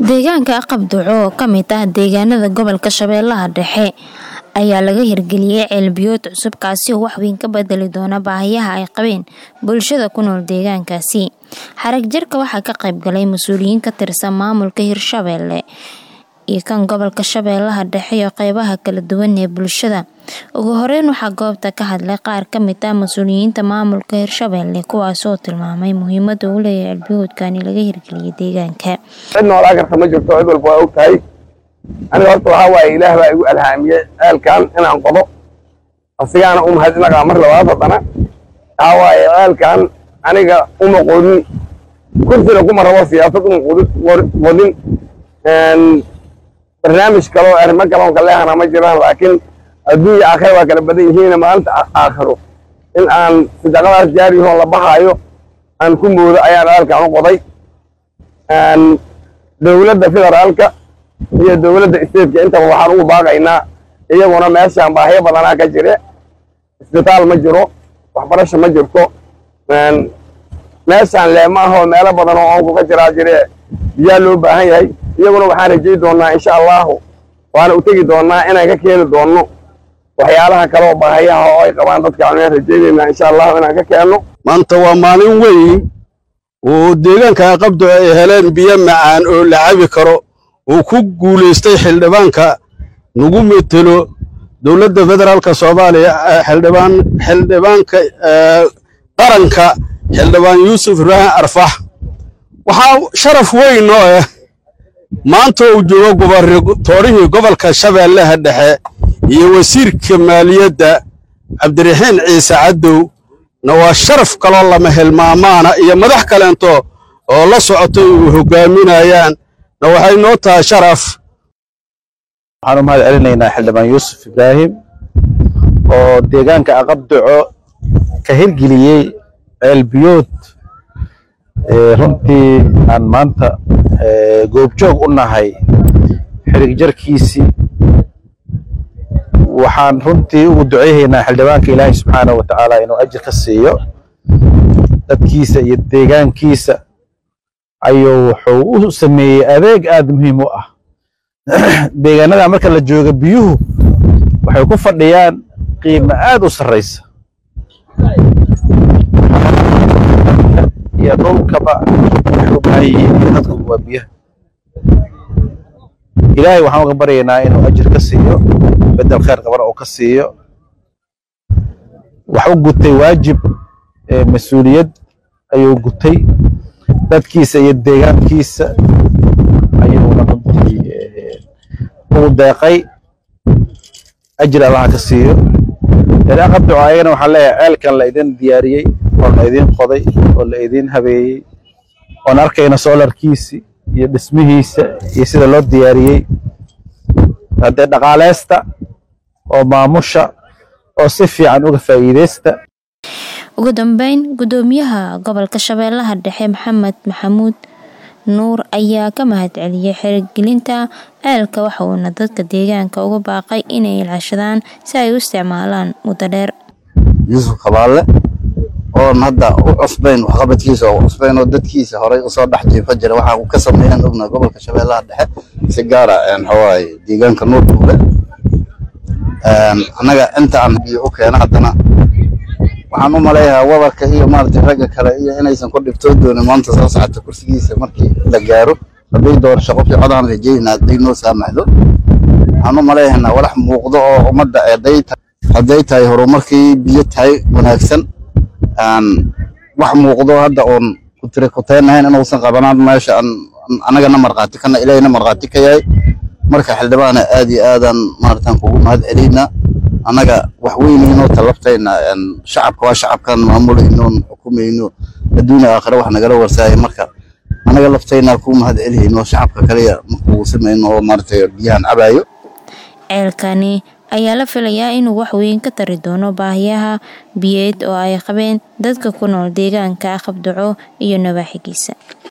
Deegaanka Aqab-Duco oo ka mid ah deegaanada gobolka Shabeellaha Dhexe ayaa laga hirgeliyay ceel biyood cusub kaasi oo wax weyn ka bedeli doona baahiyaha ay qabeen bulshada ku nool deegaankaasi. Xarag jarka waxaa ka qayb galay mas'uuliyiin ka tirsan maamulka Hirshabelle iyo kan gobolka Shabeellaha Dhexe iyo qaybaha kala duwan ee bulshada. Ugu horeyn waxaa goobta ka hadlay qaar ka mid ah mas'uuliyiinta maamulka Hirshabelle kuwaas oo tilmaamay muhiimada uu leeyahay ceel biyoodkani laga hirgeliyay deegaanka. cid noolaa karta ma jirto cid walba waa og tahay aniga horta waxaa waaye ilaah baa igu alhaamiyey ceelkan inaan qodo asigaana u mahadinagaa mar labaad haddana waxaa waaye ceelkan aniga uma qodin kursina kuma rabo siyaasad uma qodin qodin barnaamij kaloo arrimo kaloon kaleehana ma jiraan laakiin adduunya aakhira waa kala badan yihiin maalinta aakhiro in aan sadaqadaas jaariyahoon la baxaayo aan ku moodo ayaan ceelkan u qoday dowladda federaalka iyo dowladda isteedka intaba waxaan ugu baaqaynaa iyaguna meeshaan baahiyo badanaa ka jire isbitaal ma jiro waxbarasho ma jirto meeshaan leema ahoo meelo badan oo oonku ka jiraa jire biyaa loo baahan yahay iyaguna waxaan rajay doonaa insha allahu waana u tegi doonaa inaan ka keeni doonno waxyaalaha kale oo baahiyaha oo ay qabaan dadka aan rajaynaynaa insha allahu inaan ka keenno maanta waa maalin weyn oo deegaanka aqabdo ay heleen biyo macaan oo la cabi karo uu ku guulaystay xildhibaanka nagu metelo dowladda federaalka soomaaliya xildhibaan xildhibaanka qaranka xildhibaan yuusuf ibraahim arfax waxaa sharaf weyn oo ah maanta uu joogo gobartoorihii gobolka shabeellaha dhexe iyo wasiirka maaliyadda cabdiraxiin ciise cadow na waa sharaf kaloo lama hilmaamaana iyo madax kaleento oo la socotay uu hogaaminayaan na waxay noo tahay sharaf waxaan u mahad celinaynaa xildhibaan yuusuf ibraahim oo deegaanka aqabduco ka hirgeliyey ceelbiyood runtii aan maanta goobjoog u nahay xirig jarkiisii waxaan runtii ugu duceyhaynaa xildhibaanka ilaahay subxaanahu wa tacaala inuu ajir ka siiyo dadkiisa iyo deegaankiisa ayuu wuxuu u sameeyey adeeg aad muhiim u ah deegaanada marka la jooga biyuhu waxay ku fadhiyaan qiimo aad u sarraysa iyo dhulkaba waxay u baahan yihiin dadku waa biyaha ilaahay waxaan uga baryaynaa inuu ajir ka siiyo bedel khayr qabana uu ka siiyo wax u gutay waajib mas-uuliyad ayuu gutay dadkiisa iyo deegaankiisa ayuuna runtii ugu deeqay ajir allaha ka siiyo aqabduco ayagana waxaan leeyahay ceelkan la idin diyaariyey oo la idin qoday oo la idin habeeyey oon arkayna soolarkiisi iyo dhismihiisa iyo sida loo diyaariyey haddee dhaqaaleysta oo maamusha oo si fiican uga faa'iideysta ugu dambeyn gudoomiyaha gobolka shabeellaha dhexe maxamed maxamuud nuur ayaa ka mahad celiyey xirigelinta ceelka waxa uuna dadka deegaanka uga baaqay inay ilaashadaan si ay u isticmaalaan muddo dheer yuusuf kabaalle oon hadda u cusbayn waxqabadkiisa oo cusbayn oo dadkiisa horay usoo dhex jiifa jira waxaa uu ka sameeyaan ogna gobolka shabeellaha dhexe si gaara waxawaaye deegaanka nuurkuule annaga inta aan biyo u keena haddana waxaan u maleeyahaa wabarka iyo maaragtay ragga kale iyo inaysan ku dhibtoo doonin maanta soo socota kursigiisa markii la gaaro hadday doorasho qofkii codaan rajaynaa hadday noo saamaxdo waxaan u maleeyahnaa walax muuqdo oo ummadda hadday tahay horumarkii biyo tahay wanaagsan wax muuqdo hadda oon kutire kuteenahayn inuusan qabanaan meesha annagana markhaati kana ilaahayna markhaati ka yahay marka xildhibaana aad iyo aadaan maaratan kugu mahad celiynaa annaga wax weynaynoo talabtayna shacabka waa shacabkan maamulaynoon xukumayno adduunya aakhira wax nagala warsaaya marka annaga laftaynaa kuu mahad celihayno shacabka kaliya markuu samayno oo maaragtay biyahan cabaayo ceelkani ayaa la filayaa inuu wax weyn ka tari doono baahiyaha biyeed oo ay qabeen dadka ku nool deegaanka aqabduco iyo nawaaxigiisa